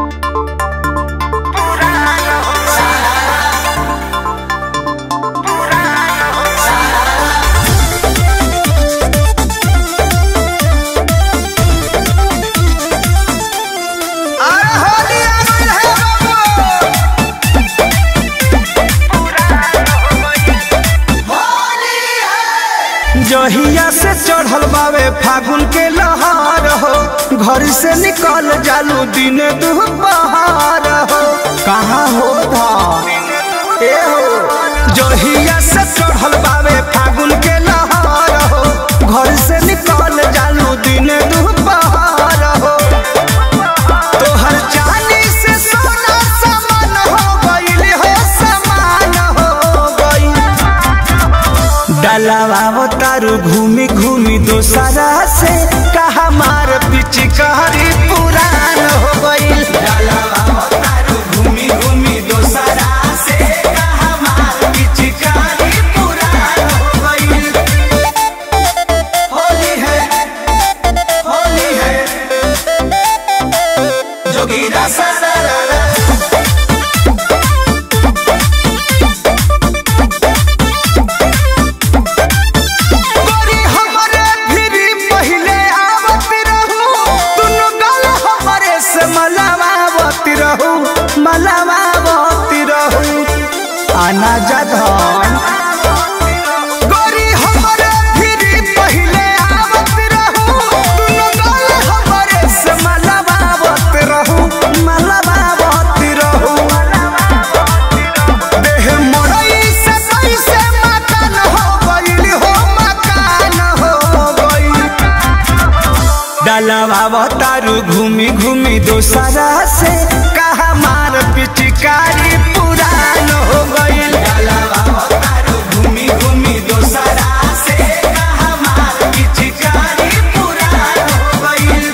अरे होली आ गइल है बाबू जहिया से चढ़ल बावे फागुन के लहार हो घर से निकल जालू दिन दुपहार हो कहाँ हो धा ए हो जहिया से चढ़ल बावे फागुन के लहार हो घर से निकल जालू दिन दुपहार हो तोहर चांदी से सोना समान हो गइल हो समान हो गइल डलावा तारू घूमी घूमी दोसरा से कहा मार पिचकारी पुरान हो गइल घूमी घूमी दोसरा से कहा मार पिचकारी पुरान हो गइल होली है होली है जोगीरा सारा गोरी हमरे भिरी पहिले आवत रहू दुनु गल हमरे से मलावावत रहू मलावावत रहू आना जधन गोरी हमरे भिरी पहिले आवत रहू दुनु गल हमरे से मलावावत रहू मलावावत रहू देह मोरई से कैसे मकान हो गइल हो मकान हो गइल डलवा तारू घूमी घूमी दोसरा से कहा मार पिचकारी पुरान हो गइल घूमी घूमी दोसरा से कहा मार पिचकारी पुरान हो गइल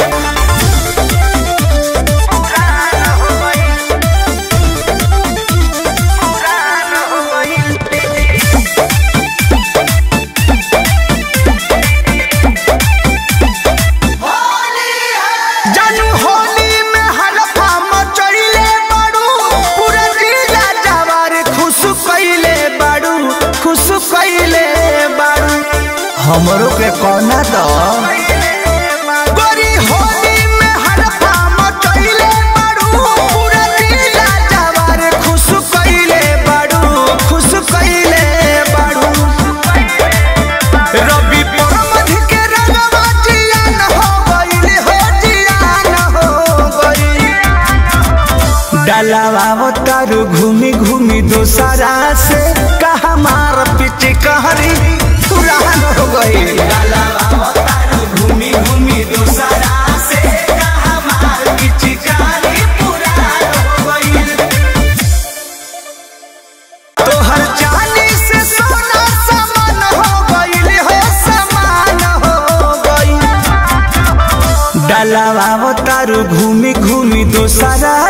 पुरान हो गइल पुरान हो गइल जानू होली में हलफा मचइले बाड़ू पूरा जिला जवार खुश कइले बाड़ू खुश कइले बाड़ू हमरो के कोना द गोरी होली में हलफा मचइले बाड़ू पूरा जिला जवार खुश कइले बाड़ू खुश कइले बाड़ू रवि परमध के रंगवा जियान हो गइल हो जियान हो गइल डलावा तारू घूमी घूमी दोसरा से कहा मार पिच कहरी पुरान हो गइल घूमी घूमी दोसरा से कहा मार पिच कहरी पुरान हो गइल तोहर चांदी से सोना समान हो गइल हो समान हो गइल डलावा तारू घूमी घूमी दोसरा